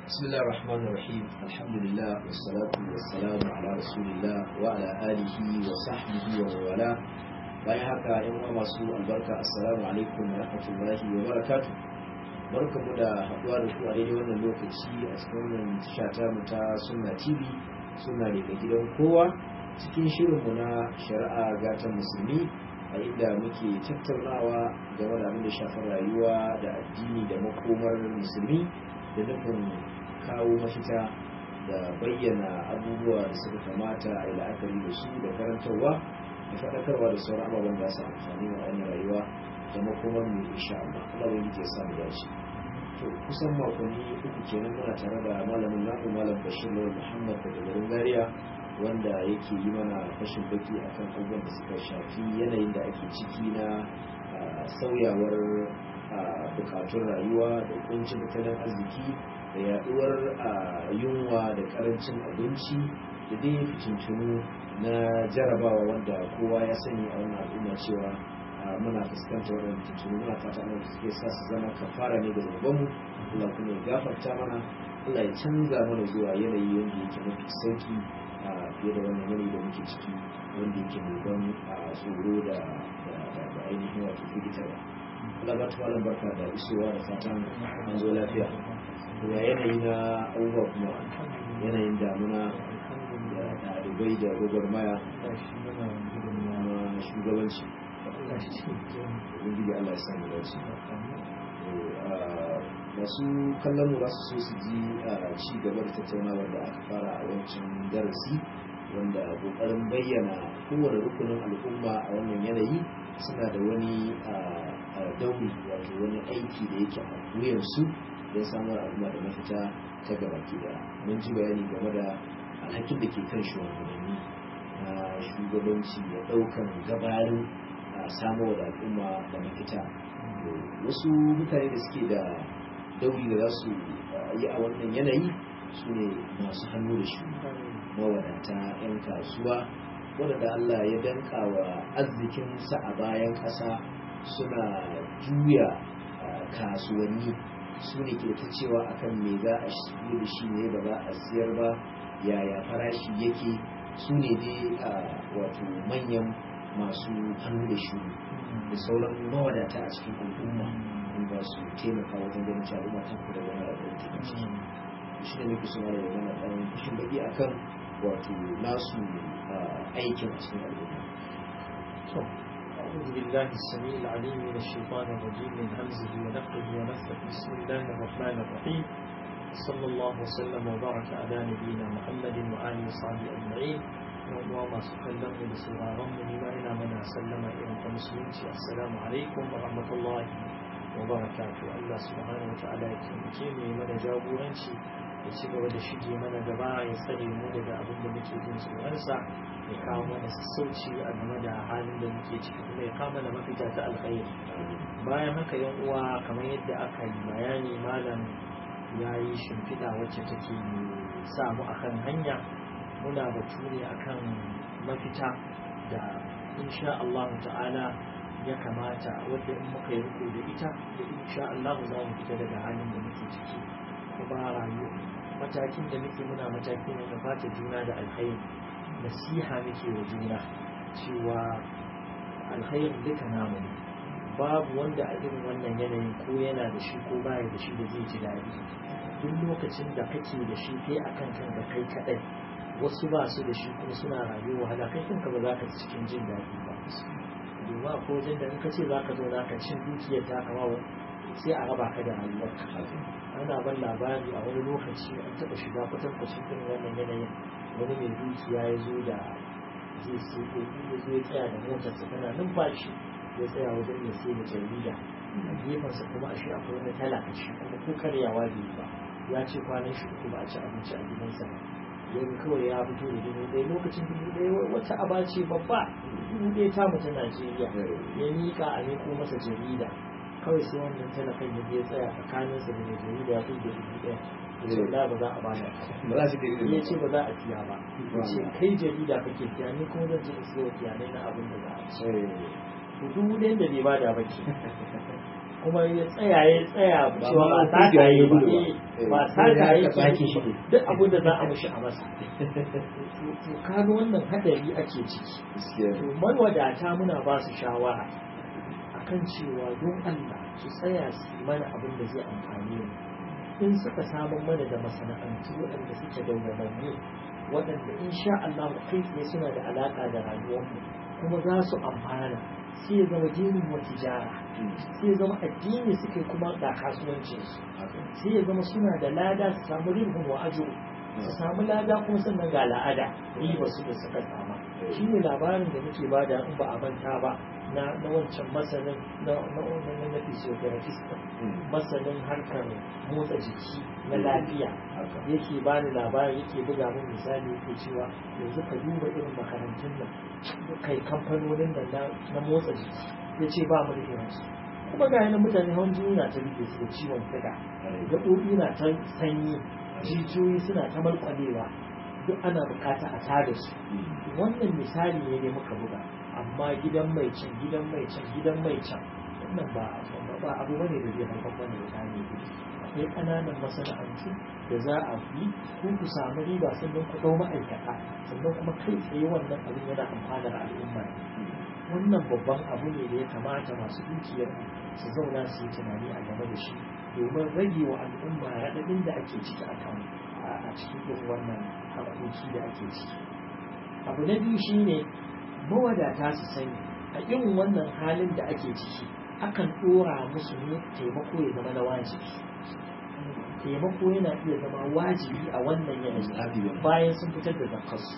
بسم الله الرحمن الرحيم الحمد لله والصلاة والسلام على رسول الله وعلى آله وصحبه ومن والاه bayan haka yan uwa masu albarka assalamu alaikum wa rahmatullahi wa barakatuh barkamu da haɗuwa da ku a daidai wannan lokaci a cikin wannan shata mu ta sunna tv suna daga gidan kowa cikin shirinmu na shari'a gatan musulmi a inda muke tattaunawa game da abin da shafar rayuwa da addini da makomar musulmi da nufin kawo mafita da bayyana abubuwa da suka kamata a yi la'akari da su da karantarwa da faɗakarwa da sauran ababen da su amfani wa wannan rayuwa da makomar mu insha Allah Allah wani ke sa mu dace to kusan makonni uku kenan muna tare da malamin namu malam Bashir Lawal Muhammad daga garin Zaria wanda yake yi mana fashin baki akan abubuwan da suka shafi yanayin da ake ciki na sauyawar bukatun rayuwa da kuncin tattalin arziki da yaduwar yunwa da karancin abinci da dai fitintunu na jarabawa wanda kowa ya sani a wannan al'umma cewa muna fuskantar wannan fitintunu muna fata ana da suke sa su zama kafara ne da zabanmu Allah kuma ya gafarta mana Allah ya canza mana zuwa yanayi wanda yake mafi sauki fiye da wannan yanayi da muke ciki wanda yake mai ban tsoro da ainihin wato firgitarwa Allah ba ta malam barka da isowa da fatan an zo lafiya ya yanayi na abubuwa kuma yanayin damuna da ɗalibai da gwagwarmaya na shugabanci ubangiji Allah ya samu dace masu kallon mu za su so su ji ci gaba da tattaunawar da aka fara a wancan darasi wanda kokarin bayyana kowane rukunin al'umma a wannan yanayi suna da wani dauri wato wani aiki da yake a wuyansu don samar al'umma da mafita ta gaba ke da mun ji bayani game da alhakin da ke kan shugabanni na shugabanci da daukan gabarin samar da al'umma da mafita wasu mutane da suke da dauri da za su yi a wannan yanayi su ne masu hannu da shi mawadata 'yan kasuwa wadanda Allah ya danka wa arzikinsa a bayan ƙasa suna juya kasuwanni su ne ke ta cewa akan me za a shigo da shi ne ba za a siyar ba yaya farashi yake su ne dai wato manyan masu hannu da shi da sauran mawadata a cikin al'umma in ba su taimaka wajen ganin cewa al'umma ta kula da wani abu da take ciki shi ne muke suna da yana ɗan fushin baki akan wato nasu aikin a cikin al'umma أعوذ بالله السميع العليم من الشيطان الرجيم من همزه ونفخه ونفخه بسم الله الرحمن الرحيم صلى الله وسلم وبارك على نبينا محمد وآله وصحبه أجمعين وما سكلم بسرارم لما إلى من سلم إلى المسلمين السلام عليكم ورحمة الله وبركاته الله سبحانه وتعالى يكرمكم من جابورنشي ya ci gaba da shige mana gaba ya tsare mu daga abin da muke jin tsoronsa ya kawo mana sassauci a game da halin da muke ciki kuma ya kawo mana mafita ta alkhairi bayan haka yan uwa kamar yadda aka yi bayani malam ya yi shimfiɗa wacce take sa mu akan hanya muna batu ne akan mafita da insha Allah ta'ala ya kamata wadda in muka yi riko da ita da insha Allah za mu fita daga halin da muke ciki kuma rayuwa matakin da muke muna mataki ne na fata juna da alkhairi nasiha muke wa juna cewa alkhairin duka namu ne babu wanda a irin wannan yanayin ko yana da shi ko baya da shi da zai ji daɗi duk lokacin da kake da shi kai akan kanka kai kaɗai wasu ba su da shi kuma suna rayuwa wahala kai kanka ba za ka cikin jin daɗi ba domin a wajen da in ka ce za ka zo ka cin dukiyar ta kama sai a raba ka da rayuwarka ana ban labari a wani lokaci an taɓa shiga kwatankwacin irin wannan yanayin wani mai dukiya ya zo da zai sai ya zo ya tsaya da motarsa tana numfashi ya tsaya wajen ya sai da jarida a gefensa kuma a shi akwai wani talakaci kuma ko karyawa bai ba ya ce kwanan shi uku ba a ci abinci a gidansa ba yanzu kawai ya fito da dubu ɗaya lokacin dubu ɗaya wata aba ce babba dubu ɗaya ta mutu Najeriya ya miƙa a miko masa jarida kawai sai wannan talakan ya je tsaya tsakaninsa da mai jarida ya fi da dubu ɗaya ya ce da ba za a bada ba za su ke ya ce ba za a siya ba ya ce kai jarida kake siya ni kuma zan je in siya kiyanai na abin da za a ci to dubu ɗayan da bai bada ba ke kuma ya tsaya ya tsaya Ba cewa ma ba ta kungiya ya yi ba gudu ba. eh, Eh, ba sai ta da yi aka sake shi ne. duk abin da za a mushi a masa to kaga wannan hadari ake ciki gaskiya to mawadata muna ba su shawara akan cewa don Allah su tsaya su yi mana abin da zai amfane mu in suka samun mana da masana'antu waɗanda suke dawwamammu waɗanda insha Allah kai tsaye suna da alaƙa da rayuwarmu kuma za su amfana sai ya zama dinin wa tijara sai ya zama addini suke kuma ga kasuwancinsu haka sai ya zama suna da lada su samu ribin wa ajo su samu lada kuma sannan ga la'ada riba su da suka sama shi ne labarin da muke bada in ba a manta ba na na wancan masanin na na na na physiotherapist masanin harkar motsa jiki na lafiya haka yake bani labari yake buga min misali yake cewa yanzu ka duba irin makarantun nan kai kamfanonin nan na na motsa jiki ya ce ba mu da irinsu kuma ga yanar mutane hawan jini na ta rike su da ciwon suga gaɓoɓi na ta sanyi jijiyoyi suna ta malƙwalewa duk ana bukata a tada su wannan misali ne dai muka buga amma gidan mai can gidan mai can gidan mai can wannan ba ba abu bane da zai haifar mana da kame gudu akwai ƙananan masana'antu da za a yi ku ku samu riba sannan ku ɗau ma'aikata sannan kuma kai tsaye wannan abin yana amfanar al'umma ne wannan babban abu ne da ya kamata masu dukiyar su zauna su yi tunani a game da shi domin rage wa al'umma raɗaɗin da ake ciki a kan a cikin irin wannan harkoki da ake ciki abu na biyu shine mawadata su sani a irin wannan halin da ake ciki akan ɗora musu ne taimako ya zama na wajibi taimako yana iya zama wajibi a wannan yanayi bayan sun fitar da zakarsu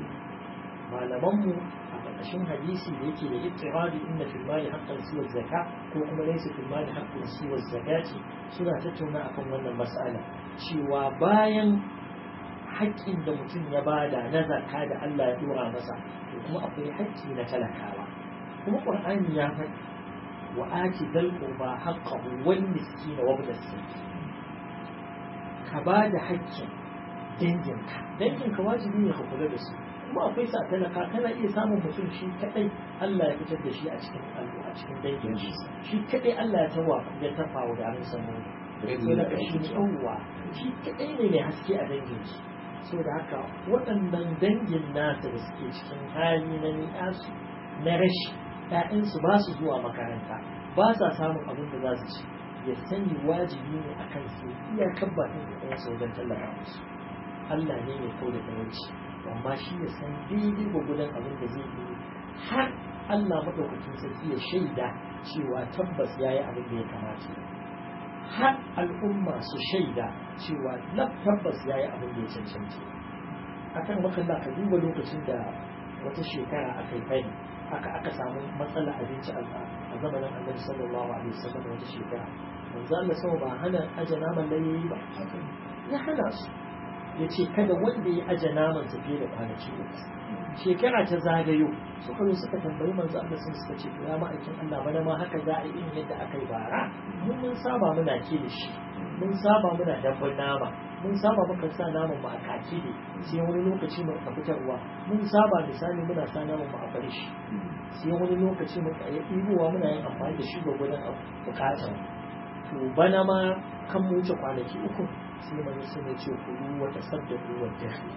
malamanmu a ƙarƙashin hadisi da yake da ittiradi inna fil mali haqqan siwa zakka ko kuma laysa fil mali haqqan siwa zakati suna tattauna akan wannan mas'ala cewa bayan haƙƙin da mutum ya bada na zakka da Allah ya dora masa to kuma akwai haƙƙi na talakawa kuma Qur'ani ya faɗi wa ati dal qurba haqqahu wal miskin wa ibn as ka bada haƙƙin danginka danginka wajibi ne ka kula da su kuma akwai sa talaka kana iya samun mutum shi kadai Allah ya fitar da shi a cikin a cikin dangin shi shi kadai Allah ya tawa ya tafa wa garin samu talaka shi ne yawwa shi kadai ne mai haske a dangin shi saboda haka waɗannan dangin nasa da suke cikin hali na ni'asu na rashi ‘ya'yansu ba su zuwa makaranta ba sa samun abin da za su ci ya sani wajibi ne a kan su iyakar bakin da ɗansa wajen tallafa musu Allah ne mai kau da talauci amma shi ya san daidai gwagwadon abin da zai yi har Allah maɗaukakin sarki ya shaida cewa tabbas ya yi abin da ya kamata har al'umma su shaida cewa laf tabbas ya yi abin da ya cancanci akan makalla ka duba lokacin da wata shekara aka yi fari aka aka samu matsala abinci a zamanin annabi sallallahu alaihi wasallam wata shekara manzo Allah sama ba hana aje naman layoyi ba ya hana su ya ce kada wanda ya aje naman sa fiye da kwanaki uku shekara ta zagayo suka zo suka tambayi manzo Allah sun suka ce ya ma'aikin Allah bana ma haka za a yi irin yadda aka yi bara mun mun saba muna kilishi mun saba muna dabbun nama mun saba muka sa naman mu a kaki ne sai wani lokaci mu ka fitarwa mun saba misali muna sa naman mu a barishi sai wani lokaci mu ka yi ɗibowa muna yin amfani da shi ga gudan bukatar to bana ma kan mu wuce kwanaki uku sai manzo sun ce kulu wa tasaddaqu wa tahli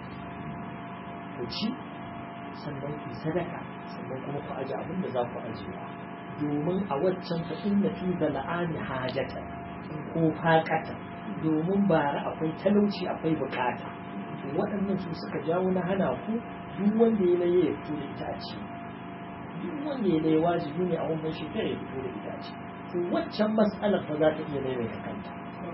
ku ci sannan ku sadaka sannan kuma ku aje abin da za ku aje domin a waccan fa inna fi zal'ani hajata ko faqata domin bara akwai talauci akwai bukata waɗannan su suka jawo na hana ku duk wanda ya laye ya fito da itace duk wanda ya laye wajibi ne a wannan shekara ya fito da itace to waccan mas'alar fa za ta iya maimaita kanta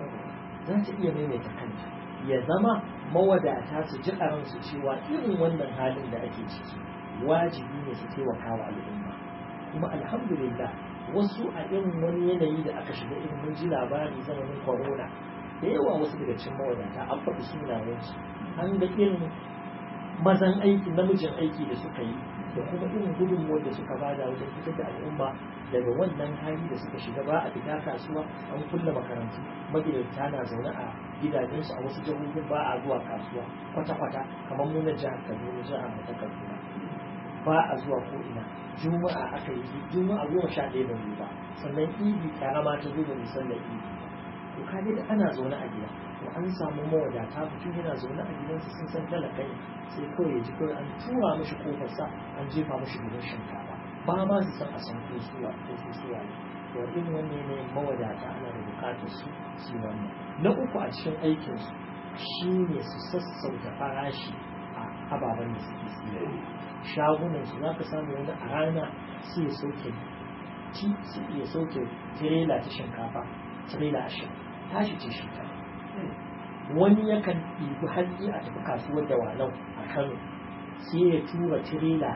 za ta iya maimaita kanta ya zama mawadata su ji ransu cewa irin wannan halin da ake ciki wajibi ne su taimaka wa al'umma kuma alhamdulillah wasu a irin wani yanayi da aka shiga irin mun ji labari zamanin corona da yawa wasu daga cikin mawadata an faɗi sunayensu an ga irin mazan aiki namijin aiki da suka yi da kuma irin gudunmuwar da suka bada wajen fitar da al'umma daga wannan hali da suka shiga ba a fita kasuwa an kulle makarantu magidanta na zaune a gidajensu a wasu jihohin ba a zuwa kasuwa kwata-kwata kamar mu na jihar kaduna jihar mu ta kaduna ba a zuwa ko ina juma'a aka yi juma'a goma sha ɗaya da ba sannan idi karama ta zo da sallar idi to kaga da ana zaune a gida to an samu mawadata mutum yana zaune a gidansa sun san talaka ne sai kawai ya ji kawai an tura mishi kofarsa an jefa mishi gidan shinkafa ba ma su san a san ko suwa ko su suwa ne to irin wannan ne mawadata ana da bukatar su su wannan na uku a cikin aikin su shine su sassauta farashi a ababen da suke siya shagunan su zaka samu wani a rana sai ya sauke ci sai ya sauke tirela ta shinkafa tirela ashirin tashi ce shinkafa wani yakan ɗibi hatsi a tafi kasuwar da walau a kano sai ya tura tirela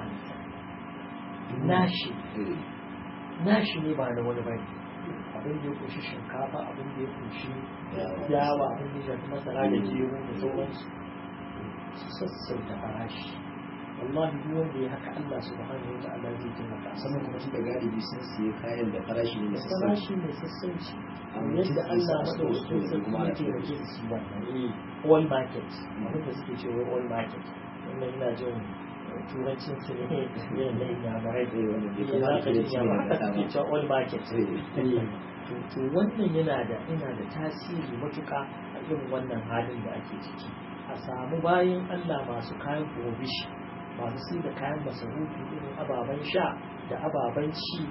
nashi nashi ne ba na wani bane abin da ya kunshi shinkafa abin da ya kunshi yawa abin da ya shafi masara da gero da sauransu su sassauta farashi wallahi duk wanda ya haka Allah subhanahu wa ta'ala zai taimaka sannan kuma tun da galibi sun siye kayan da farashi ne mai sassauci farashi mai sassauci Amma yadda sun Allah sa su madaukakin wasu sarki kuma ana yake da taimaka ke su wannan eh all market abinda suke cewa all market wannan ina jin turancin su ne irin na inyamurai Eh, wanda bai Eh, za kamata ka ya ji ci inyamurai ba haka suke cewa all market Eh, to to wannan yana da yana da tasiri matuka a irin wannan halin da ake ciki a samu bayan Allah masu kayan provision masu sai da kayan masarufi irin ababen sha da ababen ci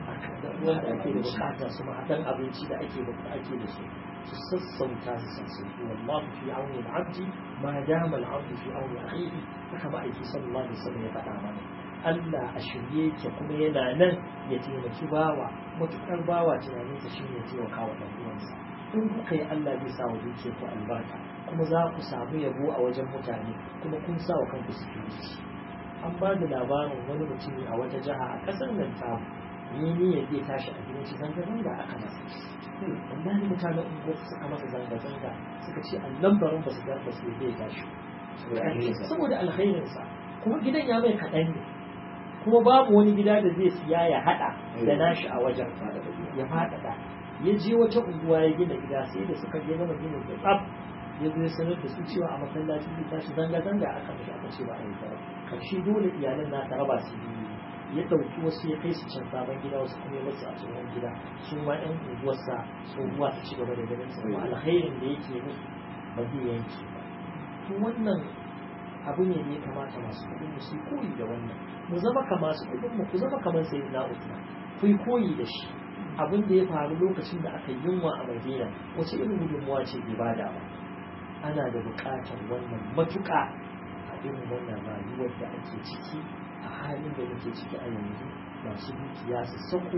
wanda ake da bukata su mahaɗan abinci da ake ake da su su sassauta su sassauki wallahu fi auni al-abdi ma dama al-abdu fi auni akhihi haka ma'aiki sallallahu alaihi wasallam ya faɗa mana Allah a shirye yake kuma yana nan ya taimaki bawa matukar bawa tunaninsa shi ne taimaka wa ɗan uwansa in kuka yi Allah zai sa wa dukiya ku albarka kuma za ku samu yabo a wajen mutane kuma kun sa wa kanku security an ba da labarin wani mutumi a wata jiha a ƙasar nan ta ni ne ya zai tashi a gidan shi zanga zanga aka masa wallahi mutanen unguwar suka masa zanga zanga suka ce annan barin ba su ga ba su zai tashi saboda alherinsa. saboda alkhairinsa kuma gidan ya mai kaɗan ne kuma babu wani gida da zai siya ya haɗa da nashi a wajen Fada da biya. ya faɗaɗa ya je wata unguwa ya gina gida sai da suka je gama ginin da tsaf ya zo ya sanar da su cewa a masallacin zai tashi zanga-zanga aka mishi aka ce ba a yi ba karshe dole iyalan na ta raba su biyu ya ɗauki wasu ya kai su can sabon gida wasu kuma ya basu a cikin gida su ma ƴan unguwarsa su ruwa su ci gaba da ganin su kuma alkhairin da yake musu ba zai yanke ba to wannan abu ne da ya kamata masu kuɗin mu su yi koyi da wannan mu zama ka masu kuɗin mu ku zama kamar sayyidina Usman ku yi koyi da shi abin da ya faru lokacin da aka yi yunwa a Madina wace irin gudunmuwa ce bai bada ba ana da buƙatar wannan matuƙa a irin wannan rayuwar da ake ciki a halin da muke ciki a yanzu masu dukiya su sako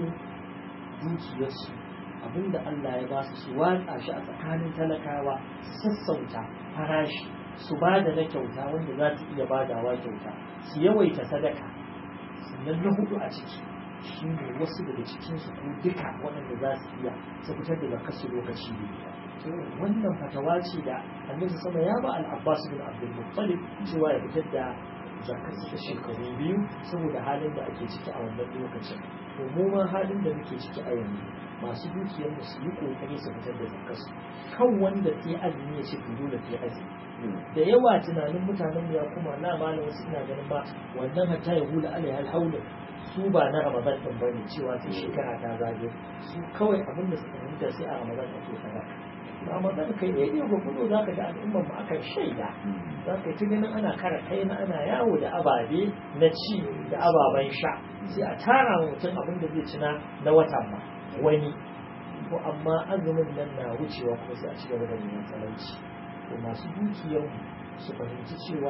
dukiyarsu abinda Allah ya ba su su watsa shi a tsakanin talakawa su sassauta farashi su ba da na kyauta wanda za su iya badawa kyauta su yawaita sadaka sannan na hudu a ciki shi ne wasu daga cikinsu ko duka waɗanda za su iya su fitar da kasu lokaci biyu wannan fatawa ce da annabi sama ya ba al-abbas bin abdul muttalib cewa ya fitar da zakar ta shekaru biyu saboda halin da ake ciki a wannan lokacin to mu ma halin da muke ciki a yanzu masu dukiyar mu su yi kokari su fitar da zakar su kan wanda sai azumi ya ce to dole sai azumi da yawa tunanin mutanen mu ya kuma na malam wasu ina ganin ba wannan hatta ya hula alaiha alhaula su ba na ramadan din bane cewa sai shekara ta zage su kawai abin da suka fahimta sai a ramadan ake sadaka ramadan kai ne ne ga kudu zaka ga al'umman mu akan shaida za ka yi ta ganin ana kara kai na ana yawo da ababe na ci da ababen sha sai a tara wa mutum abin da zai ci na na watan ma wani ko amma azumin nan na wucewa kuma sai a ci gaba da neman talauci to masu dukiyar su fahimci cewa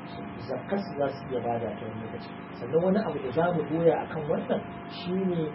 zakar su za su iya bada ta wani lokaci sannan wani abu da za mu goya akan wannan shine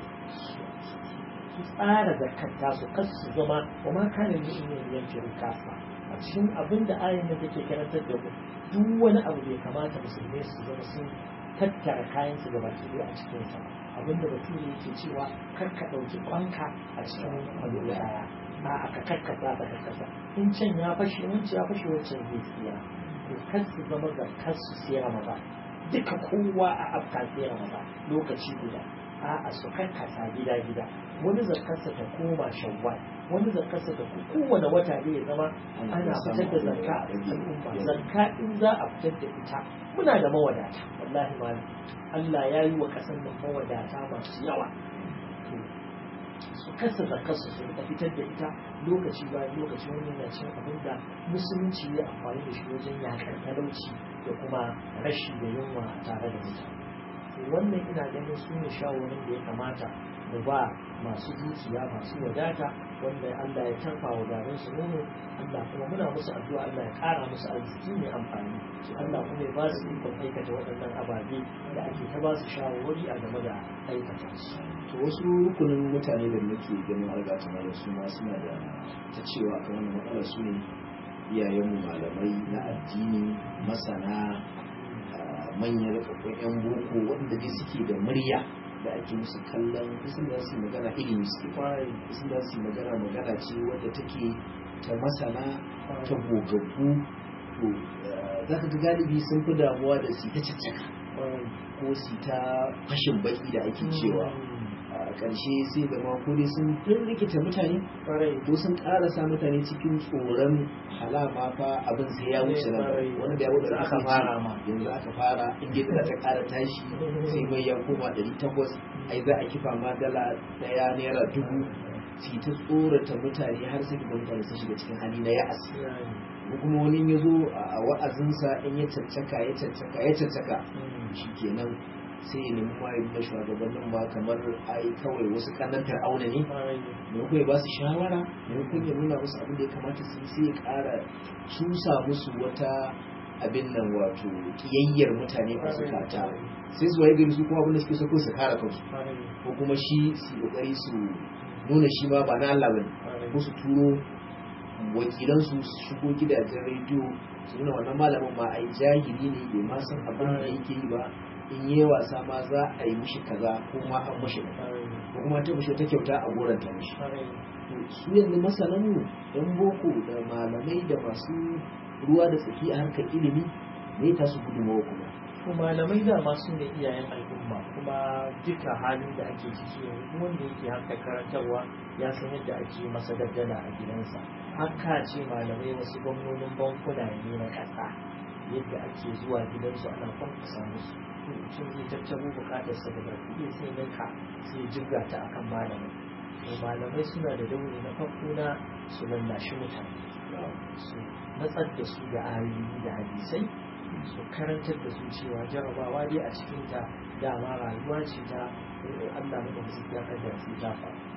su tsara zakar tasu kar su zama wa ma kana mu'minin yanke kafa a cikin abin da ayin da take karantar da mu duk wani abu bai kamata musulmai su zama sun tattara kayan su gaba ki a cikin sa abin da bature yake cewa kar ka dauki kwanka a cikin abu daya a aka karkasa da karkasa in can ya fashe wancan ya fashe wancan zai tsira to kar su zama zakar su siyar maza duka kowa a afka siyar maza lokaci guda a'a su karkasa gida gida wani zakarsa ta koma shawwal wani zakarsa ta kowane wata ne ya zama ana fitar da zakka a al'umma zakka in za a fitar da ita muna da mawadata wallahi malam Allah ya yi wa kasan nan mawadata masu yawa to su kasa zakarsu su rika fitar da ita lokaci bayan lokaci wani yana cin abin da musulunci ya amfani da shi wajen yakar talauci da kuma rashi da yunwa tare da mutane wannan ina ganin su ne shawarin da ya kamata mu ba masu dukiya masu wadata wanda Allah ya tarfa wa garin su nono Allah kuma muna musu addu'a Allah ya kara musu arziki mai amfani Allah kuma ya ba su ikon aikata waɗannan ababe da ake ta ba su shawarwari a game da aikata su to wasu rukunin mutane da muke ganin alga tana da su ma suna da ta cewa kan wannan matsalar su ne iyayenmu malamai na addini masana manyan rikakkun yan boko wanda dai suke da murya da ake musu kallon isin da su magana ilimi suke fara isin da su magana magana ce wadda take ta masana ta gogaggu to za ka ga galibi sun fi damuwa da su ta caccaka ko su ta fashin baki da ake cewa a ƙarshe sai da ma ko dai sun rikita mutane ko sun ƙarasa mutane cikin tsoron halama fa abin sai ya wuce nan wani da ya wuce aka fara yanzu aka fara inda da ta ƙara tashi sai mai ya koma ɗari takwas ai za a kifa ma dala ɗaya naira dubu su ta tsorata mutane har sai da mutane su shiga cikin hali na ya'asi ko kuma wani ya zo a wa'azinsa in ya caccaka ya caccaka ya caccaka shi kenan sai ya nemi mayu da shugabannin ba kamar ai kawai wasu kanan fir'auna ne maimakon ya ba su shawara maimakon ya nuna musu abin da ya kamata su sai ya kara cusa musu wata abin nan wato kiyayyar mutane a zukata sai su waye gari su kuma abin da suke so ko su kara kansu ko kuma shi su kokari su nuna shi ma ba na Allah bane ko su turo wakilan su shigo gidajen rediyo su nuna wannan malamin ma ai jahili ne bai ma san abin da yake yi ba in yi wasa ma za a yi mishi kaza ko ma an mashi ko kuma ta mishi ta kyauta a goranta mishi su yanzu masanan mu yan boko da malamai da masu ruwa da tsaki a harkar ilimi ne ta su gudunmawa kuma to malamai da masu ne iyayen al'umma kuma duka halin da ake ciki yanzu wanda yake harkar karantarwa ya san yadda ake masa daddala a gidansa haka ce malamai wasu gwamnonin bankuna ne na ƙasa yadda ake zuwa gidansu ana kwankwasa musu mutum zai tattaro bukatarsa da baki sai ninka sai jirga ta akan malamai to malamai suna da dauri na farko na su lallashi mutane su matsar da su da ayoyi da hadisai su karantar da su cewa jarabawa dai a cikin ta dama rayuwa ce ta Allah maka musu ya kaddara su ta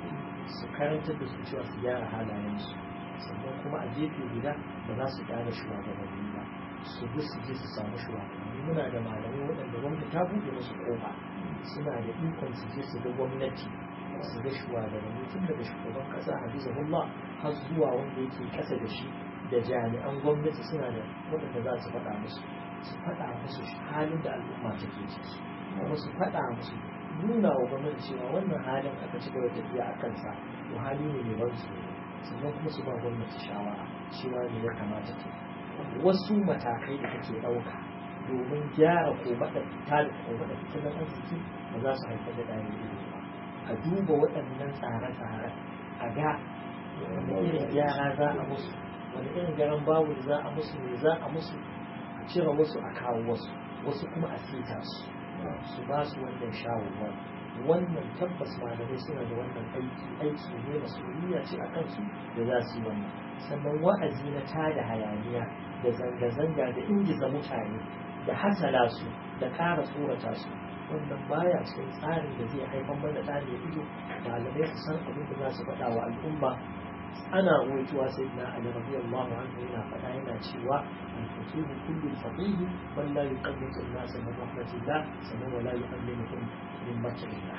su karantar da su cewa su gyara halayensu sannan kuma a gefe guda ba za su gyara shugabanni ba su bi su je su samu shugabanni muna da malamai waɗanda gwamnati ta buɗe musu ƙofa suna da ikon su je su ga gwamnati su ga shugabanni tun daga shugaban ƙasa hafizahullah har zuwa wanda yake ƙasa da shi da jami'an gwamnati suna da waɗanda za su faɗa musu su faɗa musu halin da al'umma take ciki kuma su faɗa musu nuna wa gwamnati cewa wannan halin aka ci gaba tafiya a kansa to hali ne mai ban tsoro sannan kuma su ba gwamnati shawara cewa ne ya kamata ta wasu matakai da kake ɗauka domin gyara ko baɗa fita da ko baɗa tattalin arziki ba za su haifar da ɗaya ido ba a duba waɗannan tsare-tsare a ga wani irin gyara za a musu wani irin garan babu za a musu ne za a musu a cire wasu a kawo wasu wasu kuma a sita su su ba su wannan shawarwar wannan tabbas malamai suna da wannan aiki aiki ne masuliyya ce a kansu da za su yi wannan sannan wa'azi na tada hayaniya da zanga-zanga da ingiza mutane da hasala su da ƙara tsorata su wannan baya cikin tsarin da zai haifar mana da ne ido malamai su san abin da za su faɗa wa al'umma ana ruwaituwa sai na ali radiyallahu anhu yana faɗa yana cewa al-faqih kullu faqih man la yuqaddisu an-nas min rahmatillah sannan wa la yu'allimuhum min makrillah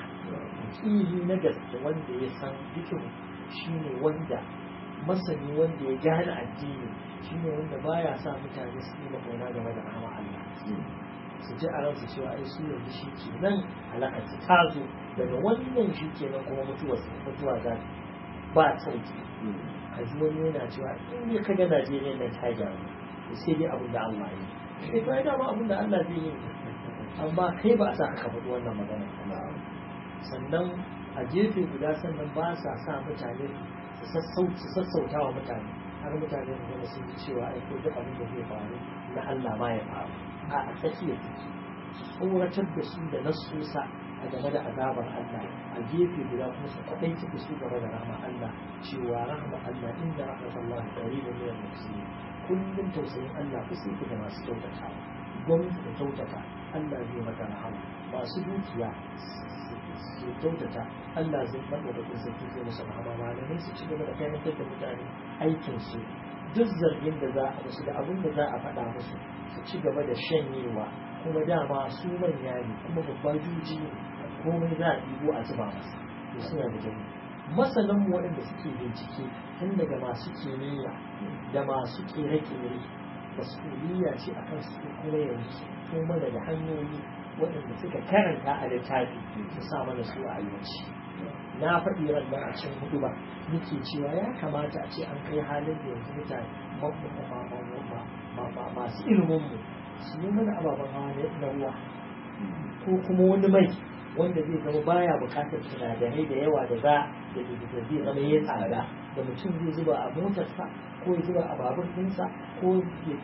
faqihi na gaske wanda ya san fikihu shine wanda masani wanda ya gane addini shine wanda baya sa mutane su yi makauna game da rahama Allah su ji a ransu cewa ai su yanzu shi ke nan halakar ta zo daga wannan shi ke nan kuma mutuwa mutuwa za ba sauki a ji wani yana cewa in ne ka ga Najeriya nan ta gyaru to sai dai abin da Allah ya yi sai ba dama abin da Allah zai yi amma kai ba a sa ka faɗi wannan magana sannan a gefe guda sannan ba sa sa mutane su sassauta wa mutane har mutane su zama sun ji cewa ai ko duk abin da zai faru na Allah ma ya faru a tsakiyar take tsoratar da su da nasusa a a game da azabar Allah a gefe guda kuma su kwaɗai ciki su game da rahama Allah cewa rahama Allah inda rahmatullahi qaribun min al-muhsinin kullum tausayin Allah kusa yake da masu kyautata gwamnati da kyautata Allah zai mata rahama masu dukiya su kyautata Allah zai faɗa da kun sarki zai musu rahama malamai su ci gaba da kayantar da mutane aikin su duk zargin da za a musu da abin da za a faɗa musu su ci gaba da shanyewa kuma dama su manya ne kuma babba juji ne komai za a ɗigo a zuba masa to suna da jami masanan mu waɗanda suke bincike tun daga masu kimiyya da masu ƙere-ƙere masuliya ce akan su kuma yanzu to mana da hanyoyi waɗanda suka karanta a littafi su sa mana su a ayyuci na faɗi ran a cikin hudu ba nake cewa ya kamata a ce an kai halin da yanzu mutane masu ilimin mu su yi mana ababen hawa na ruwa ko kuma wani mai wanda zai zama baya bukatar sinadarai da yawa da za da zai zama ya tsada da mutum zai zuba a motarsa ko ya zuba a babur ɗinsa ko ya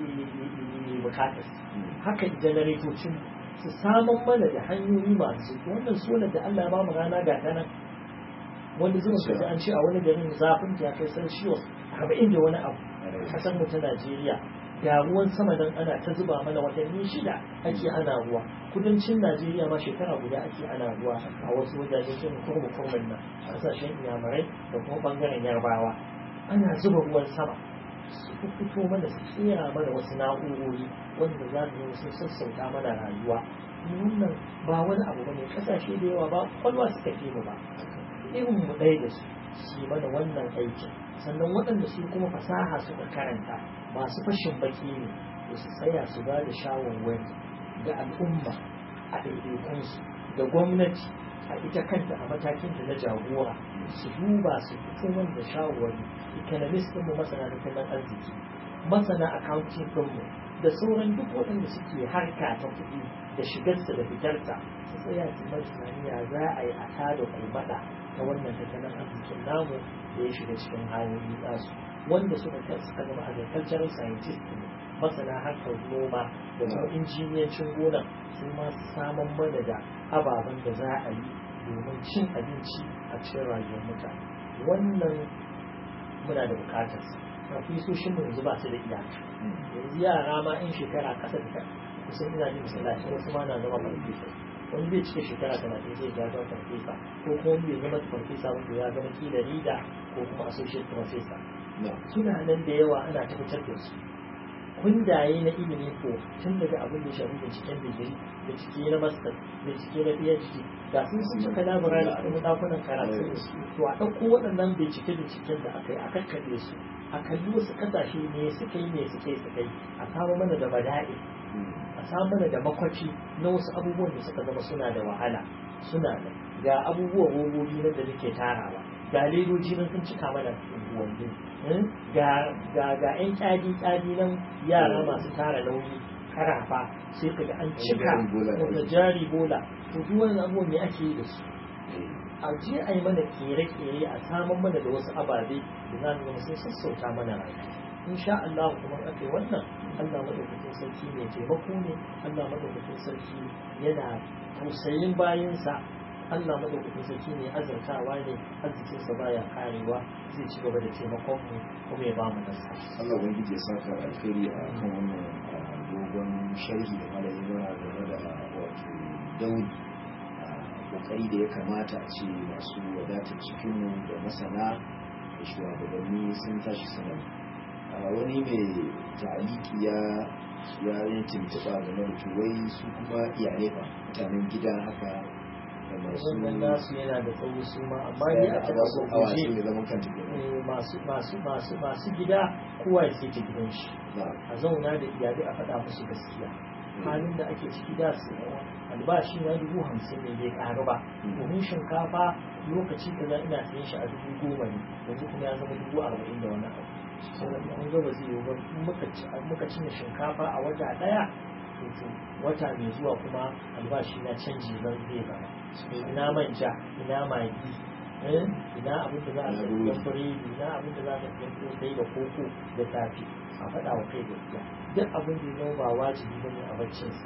bukatar haka janaretocin su samun mana da hanyoyi masu wannan solar da Allah ya ba mu rana ga ta nan wanda zuwa kaji an ce a wani garin zafin ta kai celsius arba'in da wani abu kasar mu ta Najeriya ga ruwan sama dan ana ta zuba mana watanni shida ake ana ruwa kudancin Najeriya ma shekara guda ake ana ruwa a wasu wajaje sun kurmu kurmin nan kasashen iyamurai da kuma bangaren yarbawa ana zuba ruwan sama su fito mana su tsira mana wasu na'urori wanda za su sun sassauta mana rayuwa wannan ba wani abu bane kasashe da yawa ba kwalwa suka ke mu ba irin mu ɗaya da su su mana wannan aikin sannan waɗanda su kuma fasaha suka karanta masu fashin baki ne da su tsaya su ba da shawarwari ga al'umma a ɗaiɗaikunsu da gwamnati a ita kanta a matakin da na jagora su duba su fito man da shawarwari economist ɗinmu masana tattalin arziki masana accounting ɗinmu da sauran duk waɗanda suke harka ta kuɗi da shigarsa da fitarsa su tsaya su mai tunaniya za a yi a tada kulmaɗa ta wannan tattalin arzikin namu da ya shiga cikin hanyoyi nasu wanda suka suka zama agricultural scientist ne masana harkar noma da kuma injiniyancin gona su ma saman mana da ababen da za a yi domin cin abinci a cikin rayuwar mutane wannan muna da bukatar profesoshin mu yanzu ba su da iyaka yanzu yara ma in shekara kasa da kusan ina jin masallaci wasu ma na zama farfesa wani zai cika shekara talatin zai ya zama farfesa ko kuma wani bai zama farfesa wanda ya zama kila rida ko kuma associate professor suna nan da yawa ana tabbatar da su kundaye na ilimi ko tun daga abin da shafi binciken digiri bincike na master bincike na phd ga sun sun cika labarai da kuma dakunan karatu to a ɗauko waɗannan bincike binciken da aka yi a kakkaɓe su a kalli wasu ƙasashe ne suka yi ne suka yi suka yi a samu mana da bada'i a samu mana da makwaci na wasu abubuwan da suka zama suna da wahala suna da ga abubuwan robobi nan da muke tarawa ga ledoji nan sun cika mana unguwanni ga ga ga yan kyadi kyadi nan yara masu tara nauyi karafa sai kaga an cika da jari bola to duk wannan abubuwan ne ake yi da su a je a yi mana kere-kere a samun mana da wasu ababe da za mu zama sun sassauta mana rayuwa insha Allah kuma aka yi wannan Allah madaukakin sarki mai taimako ne Allah madaukakin sarki yana tausayin bayansa Allah madaukakin sarki ne azartawa ne arzikinsa baya karewa zai ci gaba da taimakon mu kuma ya ba mu nasara Allah ubangiji ya saka alkhairi a kan wannan dogon sharhi da malayi mana game da wato dauri kokari da ya kamata a ce masu wadatar cikinmu da masana da shugabanni sun tashi sanar wani mai ta'aliki ya ya yi tuntuɓa game da tuwai su kuma iyalai ba mutanen gida haka da masu wannan nasu yana da tsawo su ma amma ni a cikin wasu awashi guje ne zaman kanta ke masu masu masu masu gida kowa ya sai ta gidan shi a zauna da iyalai a faɗa musu gaskiya halin da ake ciki da su albashi na dubu hamsin ne bai ƙaru ba domin shinkafa lokaci kaza ina sayan shi a dubu goma ne yanzu kuma ya zama dubu arba'in da wani abu saboda an gaba zai yi ba in muka ci muka cinye shinkafa a wata ɗaya to wata mai zuwa kuma albashi na canji zan zai zama ina manja ina magi eh, ina abin da za a Ina tafi burodi. biredi ina abin da za a tafi kosai da koko da safe a faɗa wa kai gaskiya duk abin da ya zama ba wajibi bane a baccinsa a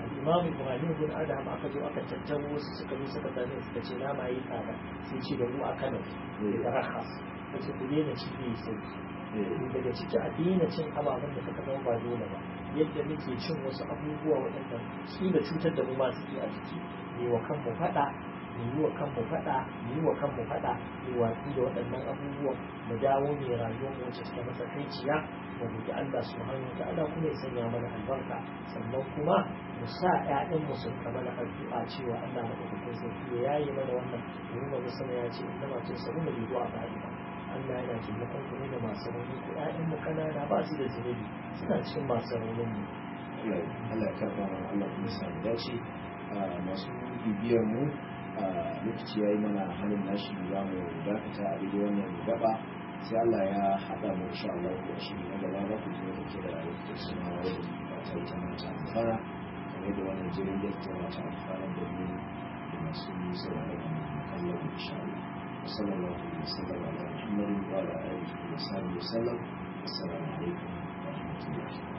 imam ibrahim bin adam aka zo aka tattaro wasu suka zo suka same suka ce na ma yi tsada sai ce da mu a kano da rakas ta ce ku daina ci ne sauki daga ciki a daina cin ababen da suka zama ba dole ba yadda muke cin wasu abubuwa waɗanda kila cutar da mu ma suke a jiki ne wa kanmu faɗa mu yi wa kanmu faɗa mu yi wa kanmu faɗa mu watsi da waɗannan abubuwan mu dawo mai rayuwar mu wacce take matsakaiciya mu roƙi Allah subhanahu wa ta'ala kuma ya sanya mana albarka sannan kuma mu sa ƴaƴan mu sun ka mana addu'a cewa Allah madaukakin sarki ya yaye mana wannan domin ba sama ya ce inna ma tusaruna bi du'a ba'ida Allah yana taimakon ku ne da masu rauni ko ƴaƴan mu kanana ba su da zunubi suna cikin masu raunin mu Allah ya karɓa mana Allah kuma sa mu dace masu bibiyar mu lokaci ya yi mana hannun nashi za mu dakata a daidai wannan gaba sai Allah ya haɗa mu insha Allah ko shi na gaba za ku zo ke da rayuwar suna wani ba ta ita mata amfana kamar da wannan jirin da ta mata amfana da mu da masu sauraron mu kallon insha Allah sallallahu alaihi wasallam ala muhammadin wa ala alihi wa sahbihi wasallam assalamu alaikum wa rahmatullahi